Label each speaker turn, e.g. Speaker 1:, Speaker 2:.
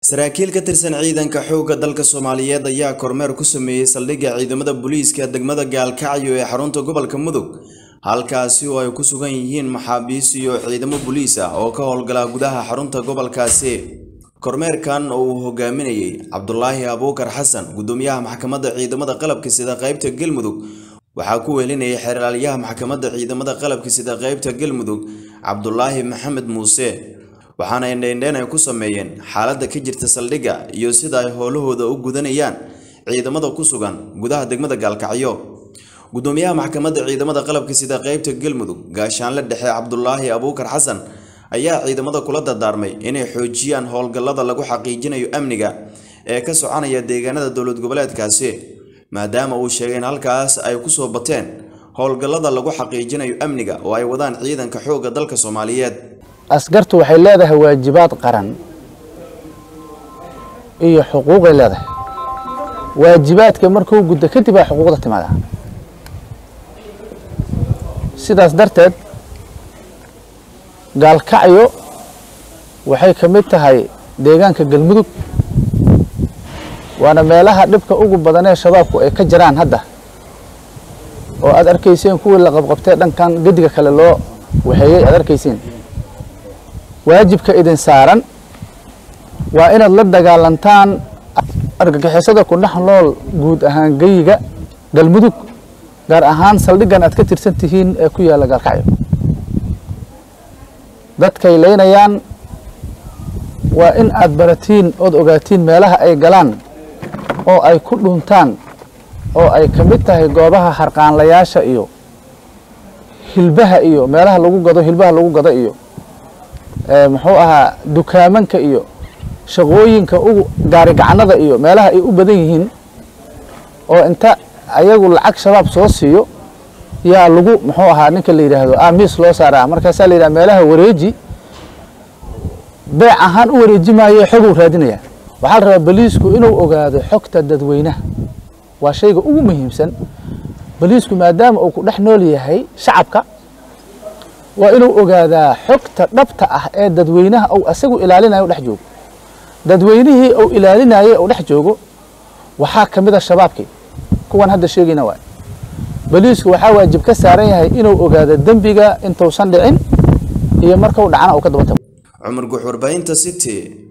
Speaker 1: saraakiil ka tirsan ciidanka xoogga dalka soomaaliyeed ayaa kormeer ku sameeyey saldhigga ciidamada booliiska degmada gaalkacyo ee xarunta gobolka mudug halkaasi oo ay ku sugan yihiin maxaabiis iyo ciidamo booliis ah oo ka howlgala gudaha xarunta gobolkaasi kormeerkan oo uu hogaaminayey cabdulaahi abuukar xasan gudoomiyaha maxkamadda ciidamada qalabka sida qaybta galmudug waxaa ku weelinayay xeraalyaha maxkamadda ciidamada qalabka sida qaybta galmudug cabdulaahi maxamed muuse waxaana indheindheen ay ku sameeyeen xaaladda ka jirta saldhigga iyo sida ay howlahooda u gudanayaan ciidamada ku sugan gudaha degmada gaalkacyo gudoomiyaha maxkamadda ciidamada qalabka sida qaybta galmudug gaashaanle dhexe cabdulaahi abuukar xasan ayaa ciidamada kula dardaarmay inay xoojiyaan howlgallada lagu xaqiijinayo amniga ee ka soconaya deegaanada dowlad goboleedkaasi maadaama uu sheegay in halkaas ay kusoo bateen howlgallada lagu xaqiijinayo amniga oo ay wadaan ciidanka xoogga dalka soomaaliyeed
Speaker 2: askartu waxay leedahay waajibaad qaran iyo xuquuqay leedahay waajibaadka markuu guddo kadib aa xuquuqda timaada sidaas darteed gaalkacyo waxay ka mid tahay deegaanka galmudug waana meelaha dhibka ugu badanee shabaabku ay ka jiraan hadda oo aad arkayseen kuwii la qabqabtee dhankan gediga kale loo waxeeyey aad arkayseen waajibka idin saaran waa inaad la dagaalantaan argagixisada ku dhex nool guud ahaan geyiga galmudug gaar ahaan saldhiggan aad ka tirsan tihiin ee ku yaalla gaalkacyo dadkay leynayaan waa in aad baratiin ood ogaatiin meelaha ay galaan oo ay ku dhuntaan oo ay ka mid tahay goobaha harqaanlayaasha iyo hilbaha iyo meelaha lagu gado hilbaha lagu gado iyo muxuu ahaa dukaamanka iyo shaqooyinka ugu gaarigacanada iyo meelaha ay u badan yihiin oo inta ayagu lacag shabaab soo siiyo yaa lagu muxuu ahaa ninka la yidhaahdo amiis loo saaraa markaasaa la yidhaha meelaha wareeji beec ahaan u wareeji maayo xoguu raadinaya waxaa la rabaa boliisku inuu ogaado xogta dadweynaha waa shayga ugu muhiimsan boliisku maadaama uu ku dhex nool yahay shacabka waa inuu ogaadaa xogta dhabta ah ee dadweynaha uu asagu ilaalinayo u dhex joogo dadweynihii uu ilaalinayay uu dhex joogo waxaa ka mid a shabaabkii kuwan hadda sheegayna waay boliisku waxaa waajib ka saaran yahay inuu ogaado dembiga intuusan dhicin iyo markuu dhacana uu ka daba tago
Speaker 1: cumar guux warbaahinta city